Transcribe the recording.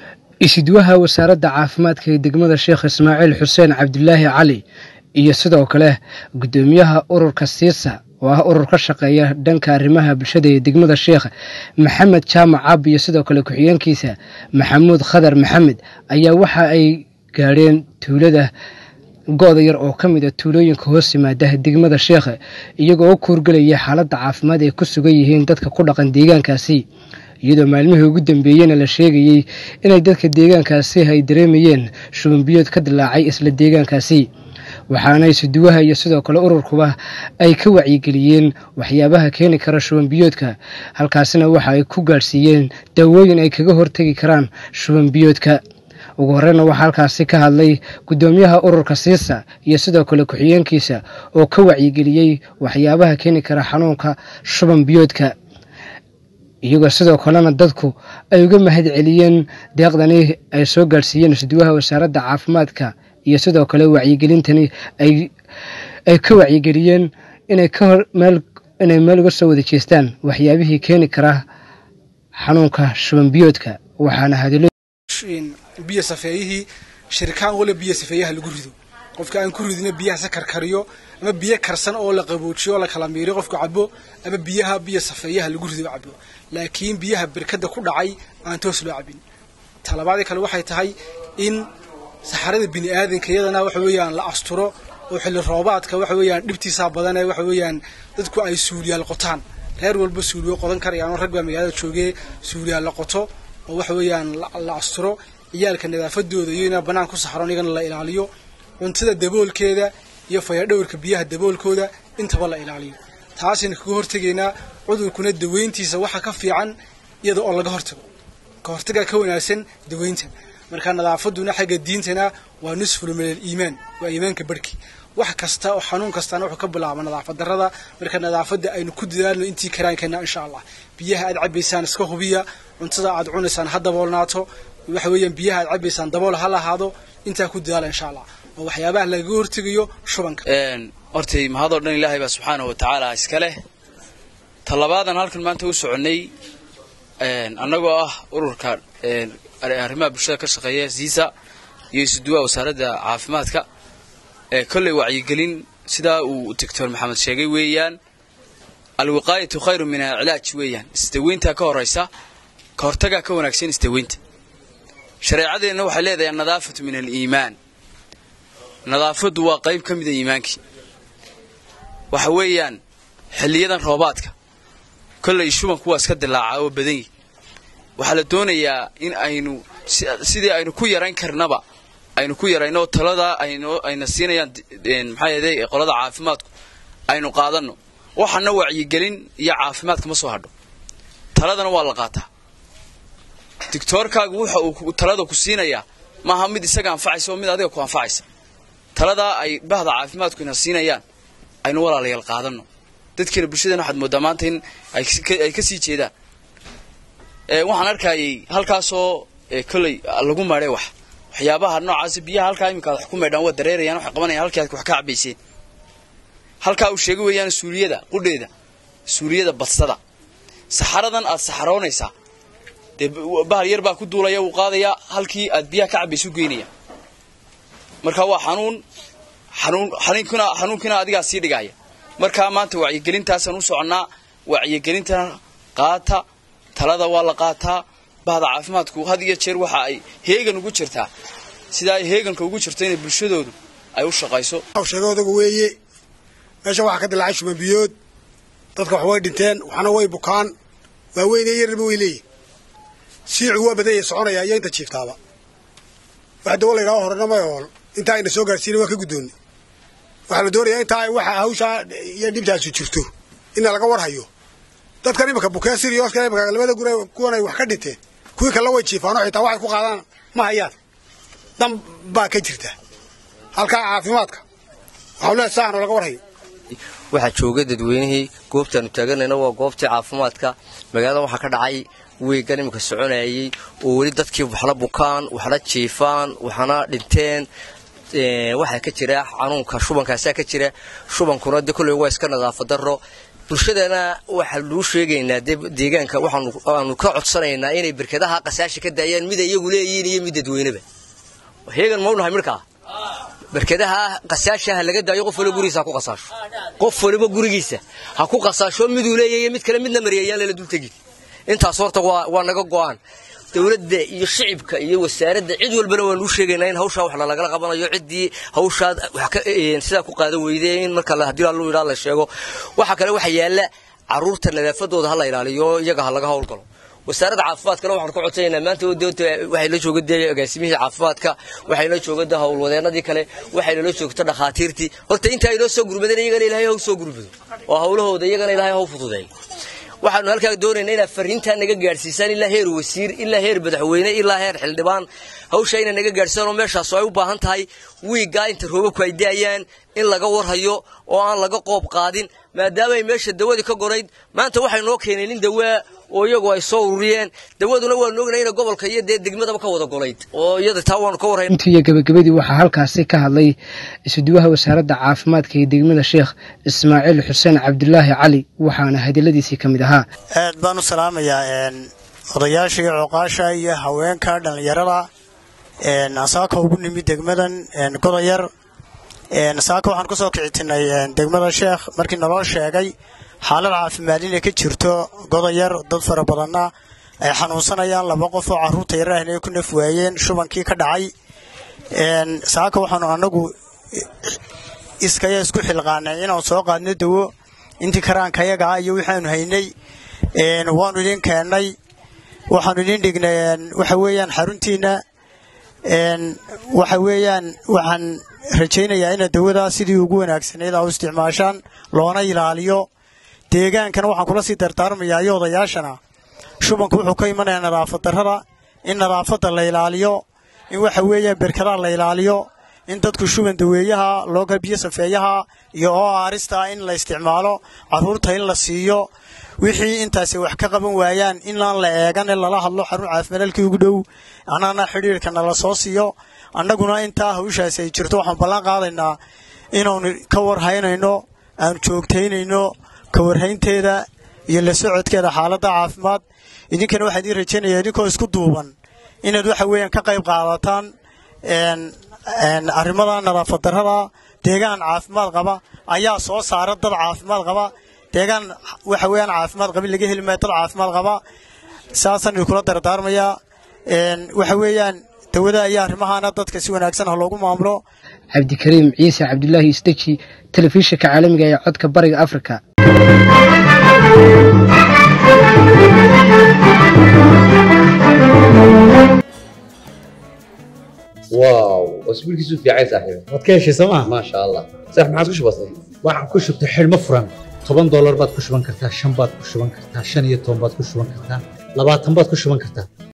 isidwaha wasaaradda caafimaadka ee degmada sheekh ismaaciil xuseen cabdilaahi cali iyo sidoo kale guddoomiyaha ururka siisa oo ah urur ka shaqeeya dhanka arrimaha bulshada ee degmada sheekh maxamed jaamac caab iyo sidoo kale ku-xigeenkiisa maxamuud khadar maxamed ayaa waxa ay gaadheen tuulada go-da yar oo ka mid a tuulooyinka hoos yimaada degmada sheekh iyagoo u kuurgelaya xaaladda caafimaad ay ku sugan yihiin dadka ku dhaqan deegaankaasi iyadoo maalmihii ugu dambeeyeyna la sheegayey inay dadka deegaankaasi ay dareemayeen shubanbiyood ka dilaacay isla deegaankaasi waxaana isuduwaha iyo sidoo kale ururkuba ay ka wacyigeliyeen waxyaabaha keeni kara shubanbiyoodka halkaasina waxa ay ku gaadhsiiyeen daawooyin ay kaga hortegi karaan shubanbiyoodka ugu horeyna waxaa halkaasi ka hadlay guddoomiyaha ururka siisa iyo sidoo kale ku-xigeenkiisa oo ka wacyigeliyey waxyaabaha keeni kara xanuunka shuban biyoodka iyagoo sidoo kalena dadku ay uga mahad celiyeen deeqdani ay soo gaadhsiiyeen isduwaha wasaaradda caafimaadka iyo sidoo kale wacyigelintani ay ka wacyigeliyeen inay inay meel uga soo wada jeestaan waxyaabihii keeni kara xanuunka shuban biyoodka waxaana hadilo biyo safeeyihii shirikaan wala biyo safeeyaha lagu rido qofka aan ku ridina biyaha se karkariyo ama biyo karsan oo la qaboojiyo oo la kala miiriyo qofku cabo ama biyaha biyo safeeyaha lagu rido cabo laakiin biyaha birkada ku dhacay aan toos loo cabin talabaadii kale waxay tahay in saxarada bini aadanka iyadana waxa weeyaan la asturo oo xilli roobaadka waxa weeyaan dhibtiisaa badanee waxa weeyaan dadku ay suuliyaal qotaan reer walba suuliyo qodan karayaan oo rag baa magaalada joogee suuliyaal la qoto oo waxa weeyaan la asturo ciyaalka nadaafadooda iyo inaa bannaan ku saxroon iyagana la ilaaliyo cuntada daboolkeeda iyo fayadhowrka biyaha daboolkooda intaba la ilaaliyo taasayna kaga hortegaynaa cudurkuna daweyntiisa waxa ka fiican iyada oo laga hortago ka hortagaa ka wanaagsan daweynta marka nadaafaduna xagga diintana waa nusful min aliimaan waa iimaanka barhki wax kasta oo xanuun kastaana wuxuu ka bilaaba nadaafad darrada marka nadaafadda aynu ku dadaalno intii karaankeenna insha allah biyaha aad cabaysaan iska hubiya cuntada aad cunaysaan ha daboolnaato waxa weeyaan biyaha aad cabaysaan dabool ha lahaado intaa ku dadaala insha allah oo waxyaabaha lagaga hortegayo shubanka hortay mahadoo dhan ilaahay baa subxaanahu wa tacaala iska leh talabaadan halkan maanta u soconnay annagoo ah ururka arrimaha bulshada ka shaqeeya siisa iyo isuduwaha wasaaradda caafimaadka kolley wacyigelin sidaa uu doctor maxamed sheegay weeyaan alwiqaayatu khayru min alcilaaj weeyaan isdaweyntaa ka horaysa ka hortagaa ka wanaagsan isdaweynta shareecadeenna waxay leedahay annadaafatu min aliimaan nadaafaddu waa qayb ka mida iimaankii waxa weeyaan xilliyadan roobaadka kolley shubanku waa iska dilaacaa oo badan yihi waxaa la doonayaa in aynu sidii aynu ku yarayn karnaba aynu ku yarayno taladaa ayna siinayaan maxaa yeeday qolada caafimaadku aynu qaadanno waxaana wacyigelin iyo caafimaadka ma soo hadho taladana waa la qaataa digtoorkaagu waxa uu talada ku siinayaa maaha mid isaga anfacaysa oo mid adiga ku anfacaysa taladaa ay bahda caafimaadku ina siinayaan aynu walaalayaal qaadanno dadkeena bulshadana waxaad moodaa maanta in ay ka sii jeedaan waxaan arkayay halkaasoo kolley lagu maadhay wax waxyaabaha noocaas biyaha halkaa iminka wax ku maydhaan waa dareerayaan waxay qabanayaan halkii aad wax ka cabayseen halkaa uu sheegay weeyaan suuriyada qudheeda suuriyada badsada saxaradan aad saxaroonaysaa dee bahal yar baa ku duulaya wuu qaadayaa halkii aad biyaha ka cabaysu geynaya marka waa xanuun xanuun xanuunkina xanuunkina adigaa sii dhigaya markaa maanta wacyigelintaasaan u soconnaa wacyigelintana qaata talada waa la qaataa bahda caafimaadku had iyo jeer waxa ay heegan ugu jirtaa sida ay heeganka ugu jirto inay bulshadoodu ay u shaqayso sheega odaga weeye meesha waxaa ka dilaacay shubanbiyood dadka wax way dhinteen waxna way bukaan waaweyne yarnaba way leeyihin siicu waa badanya soconaya iyo inta jiiftaaba wax dawo la yidhaho horena may ool intaa ayna soo gaarsiina waa ka guddoonnay waxaa la doonayaa intaa waxa hawshaa iyo dhibtaasu jirto ina laga warhayo dadkan iminka bukee siriyooska iminka labada gure kuwan ay wax ka dhinteen kuwii kale way jiifaanoo xitaa waxay ku qaadaan ma hayaan dan baa ka jirta halkaa caafimaadka waxau leehay saano laga warhayo waxaa jooga dadweynihii goobtaanu taaganayna waa goobtii caafimaadka magaalada waxaa ka dhacay weegan iminka soconayay oo weli dadkii waxna bukaan waxna jiifaan waxna dhinteen waxaa ka jira xanuunka shubankaasaa ka jira shubankuna de kolley waa iska nadaafad daro bulshadana waxaa luu sheegaynaa dee deegaanka waxaanu ka codsanaynaa inay berkadaha qasaasha ka daayaan mida iyagu leeyihiin iyo mid dadweyneba heegan mau nahay midhkaa berkadaha qasaasha ha laga daayo qof waliba gurigiisa ha ku qasaasho qof waliba gurigiisa ha ku qasaasho miduu leeyahay mid kale midna mariyayaan lala dultegi intaas horta waa naga go'aan dowladda iyo shicibka iyo wasaaradda cid walbana waanu u sheegaynaa in hawshaa wax lagala qabanayo ciddii hawshaa sidaa ku qaada weyde in marka haddii allu yidhaa la sheego waxa kale waxa yaalla carruurta nadaafadooda ha la ilaaliyo iyaga ha laga howlgalo wasaaradda caafimaadkana waxaan ka codsanaynaa maanta waxay la jooga dee agaasimihii caafimaadka waxay la jooga dee howlwadeenadii kale waxay la joogta dhakhaatiirtii horta inta ay noo soo gurmadeen iyagana ilaahay haw soo gurmado oo hawlahooda iyagana ilaahay haw fududeeyo waxaanu halkaa doonaynaa inaad fariintaa naga gaadhsiisaan ilaa heer wasiir ilaa heer madaxweyne ilaa heer xildhibaan hawsha inay naga gaadhsiisaan oo meeshaas ay u baahan tahay wiiggaa inta roobabku ay daayaan in laga warhayo oo aan laga qoob qaadin maadaama ay meesha dawadii ka gonayd maanta waxay noo keeneen in dawaa oo iyagu ay soo ururiyeen dawaduna waanu ognay ina gobolka iyo dee degmadaba ka wada golayd oo iyada taa waanu ka warhayn intii iyo gabagabadii waxaa halkaasi ka hadlay isuduwaha wasaaradda caafimaadka ee degmada sheekh ismaaciil xuseen cabdulaahi cali waxaana hadiladiisii ka mid ahaa aad baan u salaamayaa odayaasha iyo cooqaasha iyo haweenka dhallinyarada saaka ugu nimid degmadan godayar saaka waxaan ku soo kicitinay degmada sheekh markii naloo sheegay xaalad caafimaad inay ka jirto godayar dad fara badanna ay xanuunsanayaan laba qof oo carruurta yarah inay ku naf waayeen shubankii ka dhacay saaka waxaanu annagu iskaya isku xilqaanay inaan soo qaadno dawo intii karaankayaga ah iyo waxaanu haynay waanu idin keennay waxaanu idin dhignay waxa weeyaan xaruntiina waxa weeyaan waxaan rajaynayaa inaad dawadaa sidii ugu wanaagsanayd aa u isticmaashaan loona ilaaliyo deegaankana waxaan kula sii dardaarmayaa iyo odayaashana shubanku wuxuu ka imanayaa nadaafad darrada in nadaafadda la ilaaliyo in waxa weeyaan berkadaha la ilaaliyo in dadku shuban daweeyaha looga biyo safeeyaha iyo oo aarista in la isticmaalo carruurta in la siiyo wixii intaasi wax ka qaban waayaan inaan la eegan in lala hadlo xarun caafimaad halkii ugu dhow annana xidhiirka nala soo siiyo annaguna intaa hawshaasi ay jirto waxaan ballan qaadaynaa inaanu ka warhaynayno aanu joogtaynayno ka warhaynteeda iyo la socodkeeda xaaladda caafimaad idinkana waxaan idiin rajaynayaa idinkoo isku duuban inaad waxa weeyaan ka qayb qaadataan arrimada nadaafad darrada deegaan caafimaad qaba ayaa soo saara dad caafimaad qaba deegaan waxa weeyaan caafimaad qabin laga heli maayo dad caafimaad qaba saasaan idinkula dardaarmayaa waxa weeyaan dawada iyo arrimahaana dadka si wanaagsan ha loogu maamulo cabdikariim ciise cabdulaahi isdeji telefishinka caalamiga ee codka bariga afrika واو اسبوعك في عايز صاحبي waad ka heshay sooma ما شاء الله صح ما عاد كش بسيط waxaan ku shubtay xidhmo furan toban doolar baad ku shuban kartaa shan baad ku shuban kartaa shan iyo toban baad ku shuban kartaa labaatan baad ku shuban kartaa